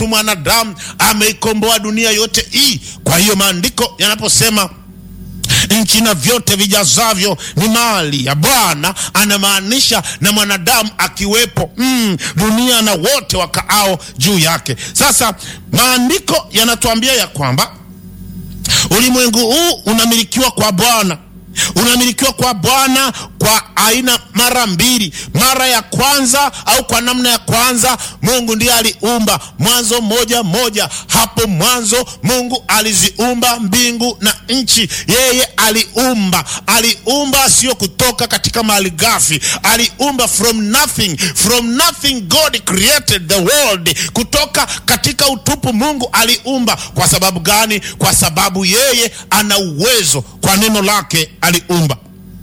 mwanadamu ameikomboa dunia yote hii. Kwa hiyo maandiko yanaposema nchi na vyote vijazavyo ni mali ya Bwana, anamaanisha na mwanadamu akiwepo, mm, dunia na wote wakaao juu yake. Sasa maandiko yanatuambia ya kwamba ulimwengu huu unamilikiwa kwa Bwana unamilikiwa kwa Bwana kwa aina mara mbili. Mara ya kwanza au kwa namna ya kwanza, Mungu ndiye aliumba. Mwanzo moja moja, hapo mwanzo Mungu aliziumba mbingu na nchi. Yeye aliumba, aliumba sio kutoka katika mali ghafi, aliumba from nothing, from nothing God created the world. Kutoka katika utupu Mungu aliumba. Kwa sababu gani? Kwa sababu yeye ana uwezo, kwa neno lake aliumba.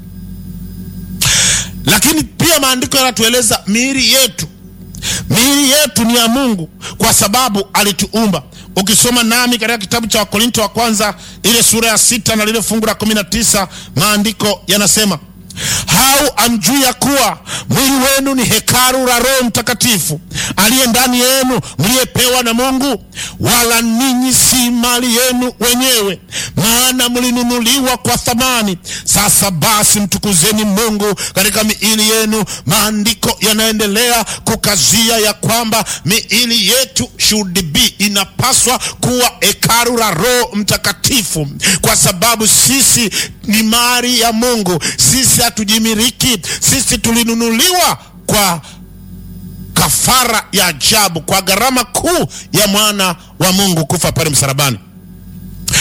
Lakini pia maandiko yanatueleza miili yetu, miili yetu ni ya Mungu kwa sababu alituumba. Ukisoma nami katika kitabu cha Wakorinto wa kwanza ile sura ya sita na lile fungu la kumi na tisa maandiko yanasema hau amjui ya kuwa mwili wenu ni hekalu la Roho Mtakatifu aliye ndani yenu, mliyepewa na Mungu, wala ninyi si mali yenu wenyewe, maana mlinunuliwa kwa thamani. Sasa basi mtukuzeni Mungu katika miili yenu. Maandiko yanaendelea kukazia ya kwamba miili yetu should be, inapaswa kuwa hekalu la Roho Mtakatifu, kwa sababu sisi ni mali ya Mungu. Sisi hatujimiliki, sisi tulinunuliwa kwa kafara ya ajabu, kwa gharama kuu ya mwana wa Mungu kufa pale msalabani.